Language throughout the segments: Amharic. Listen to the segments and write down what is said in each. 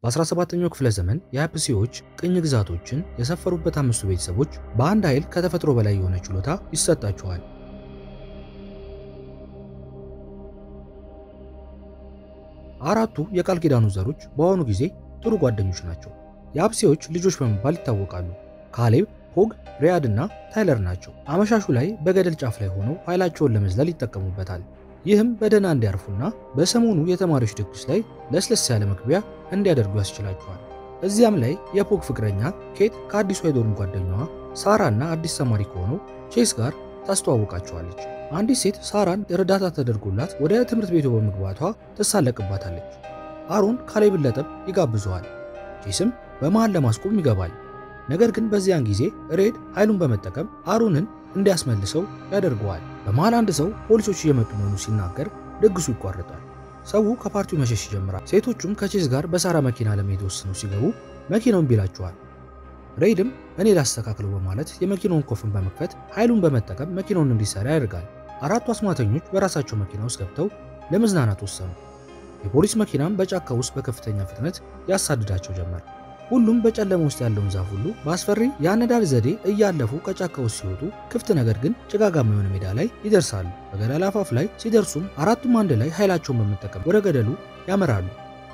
በ17ኛው ክፍለ ዘመን የአፕሲዎች ቅኝ ግዛቶችን የሰፈሩበት አምስቱ ቤተሰቦች በአንድ ኃይል ከተፈጥሮ በላይ የሆነ ችሎታ ይሰጣቸዋል። አራቱ የቃል ኪዳኑ ዘሮች በአሁኑ ጊዜ ጥሩ ጓደኞች ናቸው። የአፕሲዎች ልጆች በመባል ይታወቃሉ። ካሌብ፣ ሆግ፣ ሪያድ እና ታይለር ናቸው። አመሻሹ ላይ በገደል ጫፍ ላይ ሆነው ኃይላቸውን ለመዝለል ይጠቀሙበታል። ይህም በደህና እንዲያርፉና በሰሞኑ የተማሪዎች ድግስ ላይ ለስለስ ያለ መግቢያ እንዲያደርጉ ያስችላቸዋል። እዚያም ላይ የፖግ ፍቅረኛ ኬት ከአዲሷ የዶርም ጓደኛዋ ሳራ እና አዲስ ተማሪ ከሆነው ቼስ ጋር ታስተዋውቃቸዋለች። አንዲት ሴት ሳራን እርዳታ ተደርጎላት ወደ ትምህርት ቤቱ በመግባቷ ትሳለቅባታለች። አሮን ካሌብን ለጠብ ይጋብዘዋል። ቼስም በመሃል ለማስቆም ይገባል። ነገር ግን በዚያን ጊዜ ሬድ ኃይሉን በመጠቀም አሮንን እንዲያስመልሰው ያደርገዋል። በመሃል አንድ ሰው ፖሊሶች እየመጡ መሆኑ ሲናገር ድግሱ ይቋረጣል። ሰው ከፓርቲው መሸሽ ይጀምራል። ሴቶቹም ከቼዝ ጋር በሳራ መኪና ለመሄድ ወስነው ሲገቡ መኪናውን ቢላቸዋል። ሬድም እኔ ላስተካክለው በማለት የመኪናውን ኮፍን በመክፈት ኃይሉን በመጠቀም መኪናውን እንዲሰራ ያደርጋል። አራቱ አስማተኞች በራሳቸው መኪና ውስጥ ገብተው ለመዝናናት ወሰኑ። የፖሊስ መኪናም በጫካ ውስጥ በከፍተኛ ፍጥነት ያሳድዳቸው ጀመር። ሁሉም በጨለማ ውስጥ ያለውን ዛፍ ሁሉ በአስፈሪ የአነዳድ ዘዴ እያለፉ ከጫካ ውስጥ ሲወጡ ክፍት ነገር ግን ጭጋጋማ የሆነ ሜዳ ላይ ይደርሳሉ። በገደል አፋፍ ላይ ሲደርሱም አራቱም አንድ ላይ ኃይላቸውን በመጠቀም ወደ ገደሉ ያመራሉ።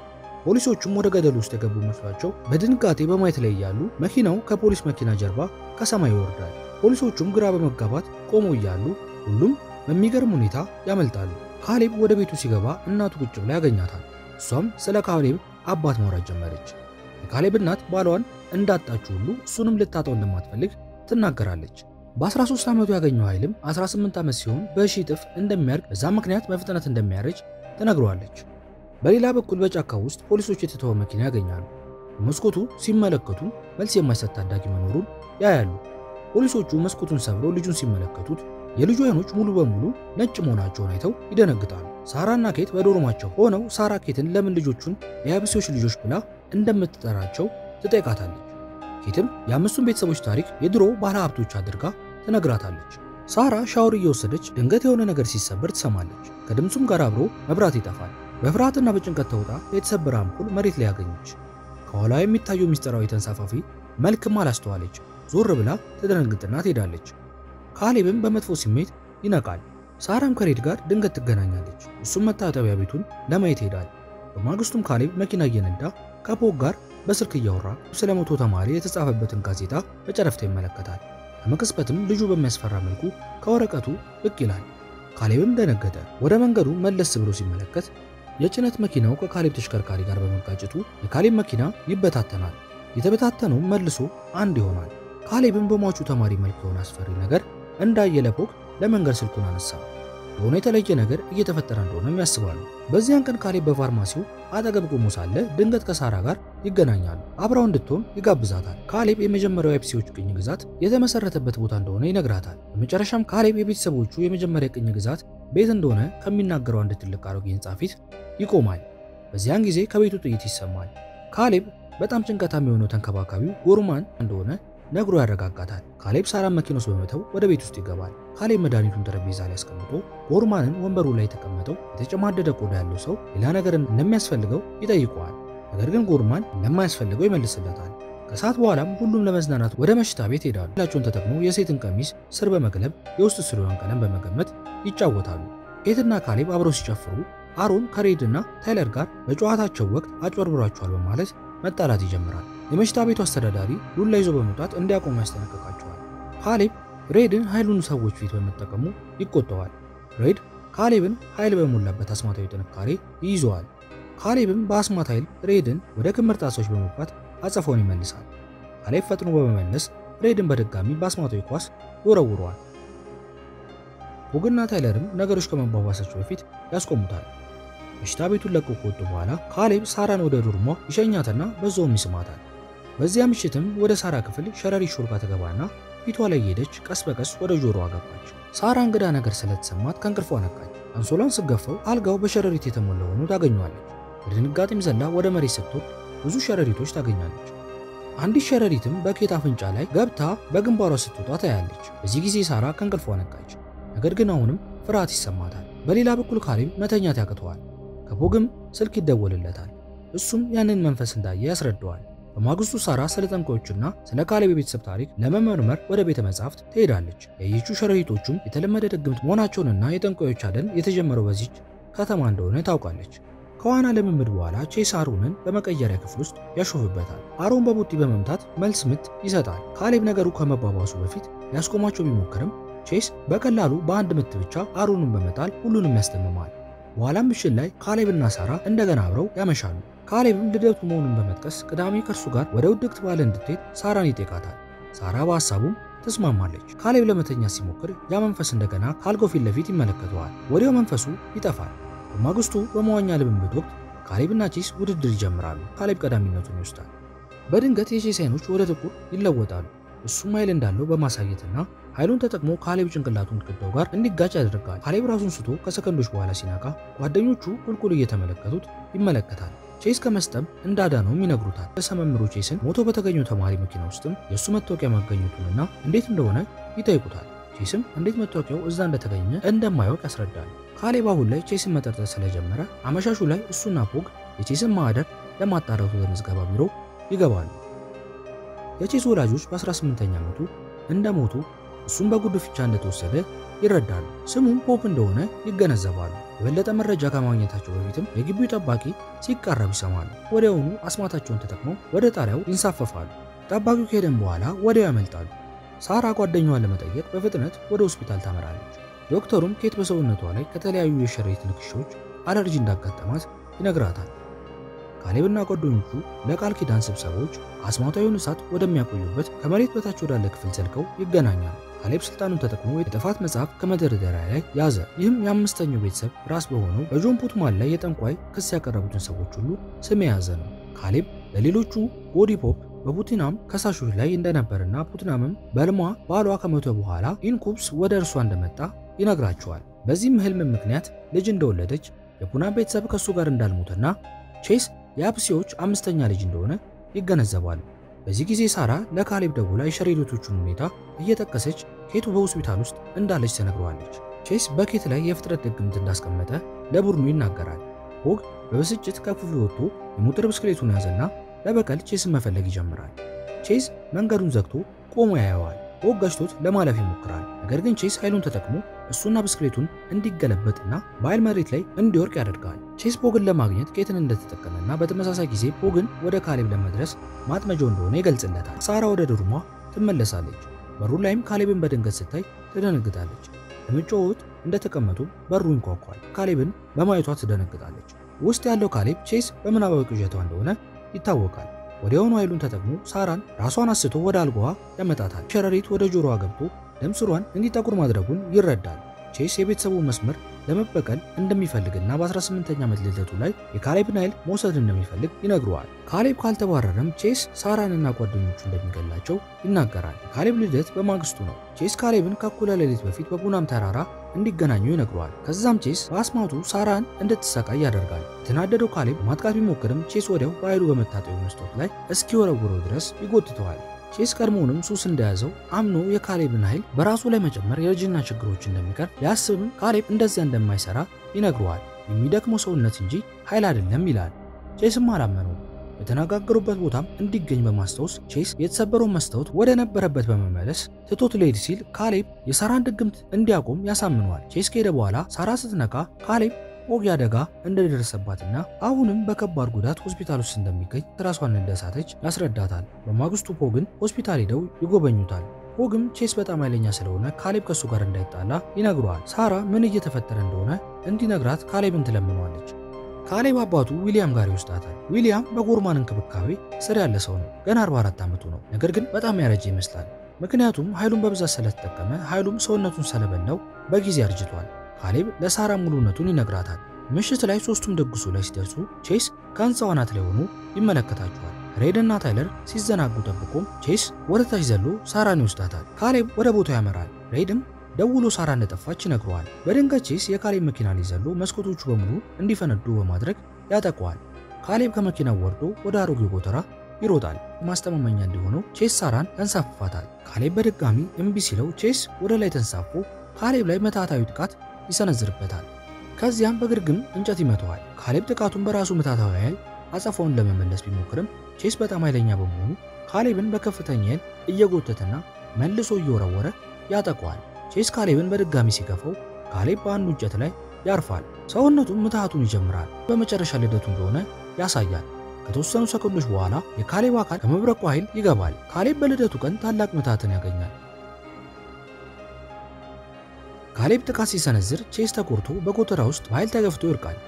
ፖሊሶቹም ወደ ገደሉ ውስጥ የገቡ መስሏቸው በድንጋጤ በማየት ላይ እያሉ መኪናው ከፖሊስ መኪና ጀርባ ከሰማይ ይወርዳል። ፖሊሶቹም ግራ በመጋባት ቆመው እያሉ ሁሉም በሚገርም ሁኔታ ያመልጣሉ። ካሌብ ወደ ቤቱ ሲገባ እናቱ ቁጭ ብላ ያገኛታል። እሷም ስለ ካሌብ አባት ማውራት ጀመረች። የካሌብ እናት ባሏን እንዳጣችው ሁሉ እሱንም ልታጣው እንደማትፈልግ ትናገራለች። በ13 ዓመቱ ያገኘው ኃይልም 18 ዓመት ሲሆን በሺ እጥፍ እንደሚያድግ በዛ ምክንያት በፍጥነት እንደሚያረጅ ትነግረዋለች። በሌላ በኩል በጫካ ውስጥ ፖሊሶች የተተወ መኪና ያገኛሉ። መስኮቱ ሲመለከቱ መልስ የማይሰጥ ታዳጊ መኖሩን ያያሉ። ፖሊሶቹ መስኮቱን ሰብረው ልጁን ሲመለከቱት የልጁ አይኖች ሙሉ በሙሉ ነጭ መሆናቸውን አይተው ይደነግጣሉ። ሳራና ኬት በዶርማቸው ሆነው ሳራ ኬትን ለምን ልጆቹን የአብሲዎች ልጆች ብላ እንደምትጠራቸው ትጠይቃታለች። ኬትም የአምስቱን ቤተሰቦች ታሪክ የድሮ ባለ ሀብቶች አድርጋ ትነግራታለች። ሳራ ሻወር እየወሰደች ድንገት የሆነ ነገር ሲሰበር ትሰማለች። ከድምፁም ጋር አብሮ መብራት ይጠፋል። በፍርሃትና በጭንቀት ተውጣ የተሰበረ አምፖል መሬት ላይ ያገኘች። ከኋላ የሚታየው ምስጢራዊ ተንሳፋፊ መልክም አላስተዋለች። ዞር ብላ ትደነግጥና ትሄዳለች። ካሌብም በመጥፎ ስሜት ይነቃል። ሳራም ከሬድ ጋር ድንገት ትገናኛለች። እሱም መታጠቢያ ቤቱን ለማየት ይሄዳል። በማግስቱም ካሌብ መኪና እየነዳ ከፖግ ጋር በስልክ እያወራ ስለ ሞቶ ተማሪ የተጻፈበትን ጋዜጣ በጨረፍታ ይመለከታል። ከመቅጽበትም ልጁ በሚያስፈራ መልኩ ከወረቀቱ ብቅ ይላል። ካሌብም ደነገጠ። ወደ መንገዱ መለስ ብሎ ሲመለከት የጭነት መኪናው ከካሌብ ተሽከርካሪ ጋር በመጋጨቱ የካሌብ መኪና ይበታተናል። የተበታተነው መልሶ አንድ ይሆናል። ካሌብም በሟቹ ተማሪ መልክ የሆነ አስፈሪ ነገር እንዳየ ለፖግ ለመንገድ ስልኩን አነሳ። የሆነ የተለየ ነገር እየተፈጠረ እንደሆነም ያስባሉ። በዚያን ቀን ካሌብ በፋርማሲው አጠገብ ቆሞ ሳለ ድንገት ከሳራ ጋር ይገናኛሉ። አብራው እንድትሆን ይጋብዛታል። ካሌብ የመጀመሪያው የአፕሲዎች ቅኝ ግዛት የተመሰረተበት ቦታ እንደሆነ ይነግራታል። በመጨረሻም ካሌብ የቤተሰቦቹ የመጀመሪያ ቅኝ ግዛት ቤት እንደሆነ ከሚናገረው አንድ ትልቅ አሮጌ ሕንፃ ፊት ይቆማል። በዚያን ጊዜ ከቤቱ ጥይት ይሰማል። ካሌብ በጣም ጭንቀታም የሆነው ተንከባካቢው ጎርማን እንደሆነ ነግሮ ያረጋጋታል። ካሌብ ሳራን መኪና ውስጥ በመተው ወደ ቤት ውስጥ ይገባል። ካሌብ መድኃኒቱን ጠረጴዛ ላይ አስቀምጦ ጎርማንን ወንበሩ ላይ የተቀመጠው የተጨማደደ ቆዳ ያለው ሰው ሌላ ነገር እንደሚያስፈልገው ይጠይቀዋል። ነገር ግን ጎርማን እንደማያስፈልገው ይመልስለታል። ከሰዓት በኋላም ሁሉም ለመዝናናት ወደ መሽታ ቤት ሄዳሉ። ላቸውን ተጠቅመው የሴትን ቀሚስ ስር በመቅለብ የውስጥ ስሪዋን ቀለም በመገመት ይጫወታሉ። ኬትና ካሌብ አብረው ሲጨፍሩ አሮን ከሬድና ታይለር ጋር በጨዋታቸው ወቅት አጭበርብሯቸዋል በማለት መጣላት ይጀምራል። የመሽታ ቤቱ አስተዳዳሪ ዱላ ይዞ በመውጣት እንዲያቆሙ ያስጠነቅቃቸዋል። ካሌብ ሬድን ኃይሉን ሰዎች ፊት በመጠቀሙ ይቆጠዋል። ሬድ ካሌብን ኃይል በሞላበት አስማታዊ ጥንካሬ ይይዘዋል። ካሌብም በአስማት ኃይል ሬድን ወደ ክምር ጣሶች በመግባት አጸፋውን ይመልሳል። ካሌብ ፈጥኖ በመመለስ ሬድን በድጋሚ በአስማታዊ ኳስ ይወረውረዋል። ሆግና ታይለርም ነገሮች ከመባባሳቸው በፊት ያስቆሙታል። መሽታ ቤቱን ለቀው ከወጡ በኋላ ካሌብ ሳራን ወደ ዶርሟ ይሸኛትና በዛውም ይስማታል። በዚያ ምሽትም ወደ ሳራ ክፍል ሸረሪት ሾልካ ትገባና ፊቷ ላይ ሄደች ቀስ በቀስ ወደ ጆሮዋ ገባች። ሳራ እንግዳ ነገር ስለተሰማት ከእንቅልፏ ነቃች። አንሶላን ስገፈው አልጋው በሸረሪት የተሞላ ሆኖ ታገኘዋለች። በድንጋጤም ዘላ ወደ መሬት ስትወርድ ብዙ ሸረሪቶች ታገኛለች። አንዲት ሸረሪትም በኬት አፍንጫ ላይ ገብታ በግንባሯ ስትወጣ ታያለች። በዚህ ጊዜ ሳራ ከእንቅልፏ ነቃች። ነገር ግን አሁንም ፍርሃት ይሰማታል። በሌላ በኩል ካሌብ መተኛት ያቅተዋል። ከፖግም ስልክ ይደወልለታል። እሱም ያንን መንፈስ እንዳየ ያስረዳዋል። በማግስቱ ሳራ ስለ ጠንቋዮችና ስለ ካሌብ የቤተሰብ ታሪክ ለመመርመር ወደ ቤተ መጻሕፍት ትሄዳለች። ያየችው ሸረሪቶቹም የተለመደ ድግምት መሆናቸውንና የጠንቋዮች አደን የተጀመረው በዚች ከተማ እንደሆነ ታውቃለች። ከዋና ልምምድ በኋላ ቼስ አሮንን በመቀየሪያ ክፍል ውስጥ ያሾፍበታል። አሮን በቡጢ በመምታት መልስ ምት ይሰጣል። ካሌብ ነገሩ ከመባባሱ በፊት ሊያስቆማቸው ቢሞክርም ቼስ በቀላሉ በአንድ ምት ብቻ አሮንን በመጣል ሁሉንም ያስደምማል። በኋላም ምሽት ላይ ካሌብና ሳራ እንደገና አብረው ያመሻሉ። ካሌብም ልደቱ መሆኑን በመጥቀስ ቅዳሜ ከእርሱ ጋር ወደ ውድቅት ባለ እንድትሄድ ሳራን ይጠይቃታል። ሳራ በሐሳቡም ትስማማለች። ካሌብ ለመተኛ ሲሞክር ያ መንፈስ እንደገና ከአልጋው ፊት ለፊት ይመለከተዋል። ወዲያው መንፈሱ ይጠፋል። በማግስቱ በመዋኛ ልምምድ ወቅት ካሌብና ቼስ ውድድር ይጀምራሉ። ካሌብ ቀዳሚነቱን ይወስዳል። በድንገት የቼስ አይኖች ወደ ጥቁር ይለወጣሉ። እሱም ኃይል እንዳለው በማሳየትና ኃይሉን ተጠቅሞ ካሌብ ጭንቅላቱን ግድግዳው ጋር እንዲጋጭ ያደርጋል። ካሌብ ራሱን ስቶ ከሰከንዶች በኋላ ሲነቃ ጓደኞቹ ቁልቁል እየተመለከቱት ይመለከታል። ቼስ ከመስጠም እንዳዳነውም ይነግሩታል። በሰመምሩ ቼስን ሞቶ በተገኘው ተማሪ መኪና ውስጥም የእሱ መታወቂያ ማገኘቱንና እንዴት እንደሆነ ይጠይቁታል። ቼስም እንዴት መታወቂያው እዛ እንደተገኘ እንደማያውቅ ያስረዳል። ካሌብ አሁን ላይ ቼስን መጠርጠር ስለጀመረ አመሻሹ ላይ እሱና ፖግ የቼስን ማዕደር ለማጣራቱ ለምዝገባ ቢሮ ይገባሉ። የቼስ ወላጆች በ18ኛ ዓመቱ እንደሞቱ እሱም በጉድፍቻ እንደተወሰደ ይረዳሉ። ስሙም ፖፕ እንደሆነ ይገነዘባሉ። የበለጠ መረጃ ከማግኘታቸው በፊትም የግቢው ጠባቂ ሲቃረብ ይሰማሉ። ወዲያውኑ አስማታቸውን ተጠቅመው ወደ ጣሪያው ይንሳፈፋሉ። ጠባቂው ከሄደም በኋላ ወዲያው ያመልጣሉ። ሳራ ጓደኛዋን ለመጠየቅ በፍጥነት ወደ ሆስፒታል ታመራለች። ዶክተሩም ኬት በሰውነቷ ላይ ከተለያዩ የሸረሪት ንክሻዎች አለርጂ እንዳጋጠማት ይነግራታል። ካሌብና ጓደኞቹ ለቃል ኪዳን ስብሰባዎች አስማታዊውን እሳት ወደሚያቆዩበት ከመሬት በታች ወዳለ ክፍል ዘልቀው ይገናኛሉ። ካሌብ ስልጣኑን ተጠቅሞ የጥፋት መጽሐፍ ከመደርደሪያ ላይ ያዘ። ይህም የአምስተኛው ቤተሰብ ራስ በሆነው በጆን ፑትማን ላይ የጠንቋይ ክስ ያቀረቡትን ሰዎች ሁሉ ስም የያዘ ነው። ካሌብ ለሌሎቹ ቦዲ ፖፕ በፑትናም ከሳሾች ላይ እንደነበርና ፑትናምም በልሟ ባሏ ከሞተ በኋላ ኢንኩብስ ወደ እርሷ እንደመጣ ይነግራቸዋል። በዚህም ህልም ምክንያት ልጅ እንደወለደች የፑናም ቤተሰብ ከእሱ ጋር እንዳልሞተና ቼስ የአፕሲዎች አምስተኛ ልጅ እንደሆነ ይገነዘባሉ። በዚህ ጊዜ ሳራ ለካሌብ ደውላ የሸረሪቶቹን ሁኔታ እየጠቀሰች ኬቱ በሆስፒታል ውስጥ እንዳለች ተነግረዋለች። ቼስ በኬት ላይ የፍጥረት ድግምት እንዳስቀመጠ ለቡድኑ ይናገራል። ሆግ በብስጭት ከክፍሉ ወጥቶ የሞተር ብስክሌቱን ያዘና ለበቀል ቼስን መፈለግ ይጀምራል። ቼስ መንገዱን ዘግቶ ቆሞ ያየዋል። ሆግ ገጭቶት ለማለፍ ይሞክራል። ነገር ግን ቼስ ኃይሉን ተጠቅሞ እሱና ብስክሌቱን እንዲገለበጥና በኃይል መሬት ላይ እንዲወርቅ ያደርጋል። ቼስ ፖግን ለማግኘት ኬትን እንደተጠቀመና በተመሳሳይ ጊዜ ፖግን ወደ ካሌብ ለመድረስ ማጥመጃው እንደሆነ ይገልጽለታል። ሳራ ወደ ድርሟ ትመለሳለች። በሩ ላይም ካሌብን በድንገት ስታይ ትደነግጣለች። ለመጫወት እንደተቀመጡ በሩ ይንኳኳል። ካሌብን በማየቷ ትደነግጣለች። ውስጥ ያለው ካሌብ ቼስ በምናባዊ ቅዠቷ እንደሆነ ይታወቃል። ወዲያውኑ ኃይሉን ተጠቅሞ ሳራን ራሷን አስቶ ወደ አልጋዋ ያመጣታል። ሸረሪት ወደ ጆሮዋ ገብቶ ደም ስሯን እንዲጠቁር ማድረጉን ይረዳል። ቼስ የቤተሰቡን መስመር ለመበቀል እንደሚፈልግና በ18ኛ ዓመት ልደቱ ላይ የካሌብን ኃይል መውሰድ እንደሚፈልግ ይነግረዋል። ካሌብ ካልተባረረም ቼስ ሳራንና ጓደኞቹ እንደሚገላቸው ይናገራል። የካሌብ ልደት በማግስቱ ነው። ቼስ ካሌብን ከእኩለ ሌሊት በፊት በቡናም ተራራ እንዲገናኙ ይነግረዋል። ከዛም ቼስ በአስማቱ ሳራን እንድትሰቃይ ያደርጋል። የተናደደው ካሌብ ማጥቃት ቢሞክርም ቼስ ወዲያው በኃይሉ በመታጠቢያ መስታወት ላይ እስኪወረውረው ድረስ ይጎትተዋል። ቼስ ቀድሞውንም ሱስ እንደያዘው አምኖ የካሌብን ኃይል በራሱ ላይ መጨመር የእርጅና ችግሮች እንደሚቀር ቢያስብም ካሌብ እንደዚያ እንደማይሰራ ይነግረዋል። የሚደክመው ሰውነት እንጂ ኃይል አይደለም ይላል። ቼስም አላመነውም። በተነጋገሩበት ቦታም እንዲገኝ በማስታወስ ቼስ የተሰበረውን መስታወት ወደ ነበረበት በመመለስ ትቶት ሊሄድ ሲል ካሌብ የሳራን ድግምት እንዲያቆም ያሳምነዋል። ቼስ ከሄደ በኋላ ሳራ ስትነቃ ካሌብ ፖግ አደጋ እንደደረሰባትና አሁንም በከባድ ጉዳት ሆስፒታል ውስጥ እንደሚገኝ ራሷን እንደሳተች ያስረዳታል። በማግስቱ ፖግን ሆስፒታል ሄደው ይጎበኙታል። ፖግም ቼስ በጣም ኃይለኛ ስለሆነ ካሌብ ከእሱ ጋር እንዳይጣላ ይነግረዋል። ሳራ ምን እየተፈጠረ እንደሆነ እንዲነግራት ካሌብን ትለምነዋለች። ካሌብ አባቱ ዊሊያም ጋር ይወስዳታል። ዊሊያም በጎርማን እንክብካቤ ስር ያለ ሰው ነው። ገና 44 ዓመቱ ነው። ነገር ግን በጣም ያረጀ ይመስላል። ምክንያቱም ኃይሉን በብዛት ስለተጠቀመ ኃይሉም ሰውነቱን ስለበላው በጊዜ አርጅቷል። ካሌብ ለሳራ ሙሉነቱን ይነግራታል። ምሽት ላይ ሶስቱም ድግሱ ላይ ሲደርሱ ቼስ ከህንፃው አናት ላይ ሆኖ ይመለከታቸዋል። ሬድና ታይለር ሲዘናጉ ጠብቆም ቼስ ወደ ታች ዘሎ ሳራን ይወስዳታል። ካሌብ ወደ ቦታው ያመራል። ሬድም ደውሎ ሳራ እንደጠፋች ይነግረዋል። በድንገት ቼስ የካሌብ መኪና ላይ ዘሎ መስኮቶቹ በሙሉ እንዲፈነዱ በማድረግ ያጠቀዋል። ካሌብ ከመኪናው ወርዶ ወደ አሮጌ ጎተራ ይሮጣል። ማስተማመኛ እንዲሆነው ቼስ ሳራን ያንሳፍፋታል። ካሌብ በድጋሚ እምቢ ሲለው ቼስ ወደ ላይ ተንሳፎ ካሌብ ላይ መታታዊ ጥቃት ይሰነዝርበታል። ከዚያም በግርግም እንጨት ይመተዋል። ካሌብ ጥቃቱን በራሱ ምታታዊ ኃይል አጸፋውን ለመመለስ ቢሞክርም ቼስ በጣም ኃይለኛ በመሆኑ ካሌብን በከፍተኛ ኃይል እየጎተተና መልሶ እየወረወረ ያጠቀዋል። ቼስ ካሌብን በድጋሚ ሲገፋው ካሌብ በአንዱ እንጨት ላይ ያርፋል። ሰውነቱም ምትሃቱን ይጀምራል። በመጨረሻ ልደቱ እንደሆነ ያሳያል። ከተወሰኑ ሰከንዶች በኋላ የካሌብ አካል ከመብረቁ ኃይል ይገባል። ካሌብ በልደቱ ቀን ታላቅ ምትሃትን ያገኛል። ካሌብ ጥቃት ሲሰነዝር ቼስ ተቆርቶ በጎተራ ውስጥ በኃይል ተገፍቶ ይወድቃል።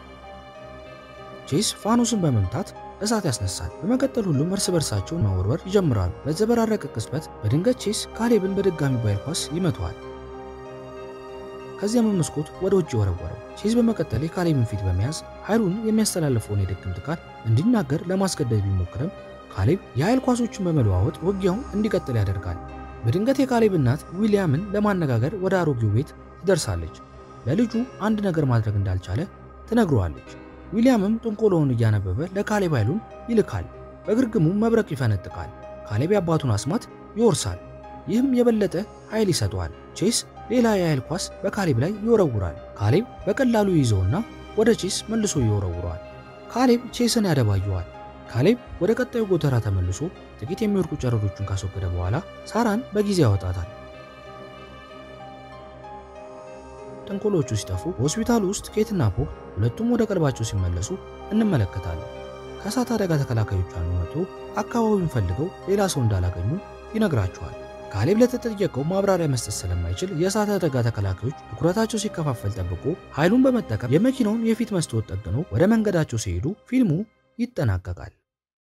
ቼስ ፋኖስን በመምታት እሳት ያስነሳል። በመቀጠል ሁሉም እርስ በርሳቸው መወርወር ይጀምራሉ። በተዘበራረቀ ቅጽበት በድንገት ቼስ ካሌብን በድጋሚ በኃይል ኳስ ይመተዋል። ከዚያም መስኮት ወደ ውጭ ወረወረው። ቼዝ በመቀጠል የካሌብን ፊት በመያዝ ኃይሉን የሚያስተላልፈውን የድግምት ቃል እንዲናገር ለማስገደድ ቢሞክርም ካሌብ የኃይል ኳሶችን በመለዋወጥ ውጊያውን እንዲቀጥል ያደርጋል። በድንገት የካሌብ እናት ዊሊያምን ለማነጋገር ወደ አሮጌው ቤት ትደርሳለች። ለልጁ አንድ ነገር ማድረግ እንዳልቻለ ትነግረዋለች። ዊሊያምም ጥንቆሎውን እያነበበ ለካሌብ ኃይሉን ይልካል። በግርግሙም መብረቅ ይፈነጥቃል። ካሌብ የአባቱን አስማት ይወርሳል። ይህም የበለጠ ኃይል ይሰጠዋል። ቼስ ሌላ የኃይል ኳስ በካሌብ ላይ ይወረውራል። ካሌብ በቀላሉ ይይዘውና ወደ ቼስ መልሶ ይወረውረዋል። ካሌብ ቼስን ያደባየዋል። ካሌብ ወደ ቀጣዩ ጎተራ ተመልሶ ጥቂት የሚወድቁ ጨረሮቹን ካስወገደ በኋላ ሳራን በጊዜ ያወጣታል። ጥንቆሎቹ ሲጠፉ በሆስፒታሉ ውስጥ ኬትና ፖግ ሁለቱም ወደ ቀልባቸው ሲመለሱ እንመለከታለን። ከእሳት አደጋ ተከላካዮች አንዱ መጥቶ አካባቢውን ፈልገው ሌላ ሰው እንዳላገኙ ይነግራቸዋል። ካሌብ ለተጠየቀው ማብራሪያ መስጠት ስለማይችል የእሳት አደጋ ተከላካዮች ትኩረታቸው ሲከፋፈል ጠብቆ ኃይሉን በመጠቀም የመኪናውን የፊት መስታወት ጠግኖ ወደ መንገዳቸው ሲሄዱ ፊልሙ ይጠናቀቃል።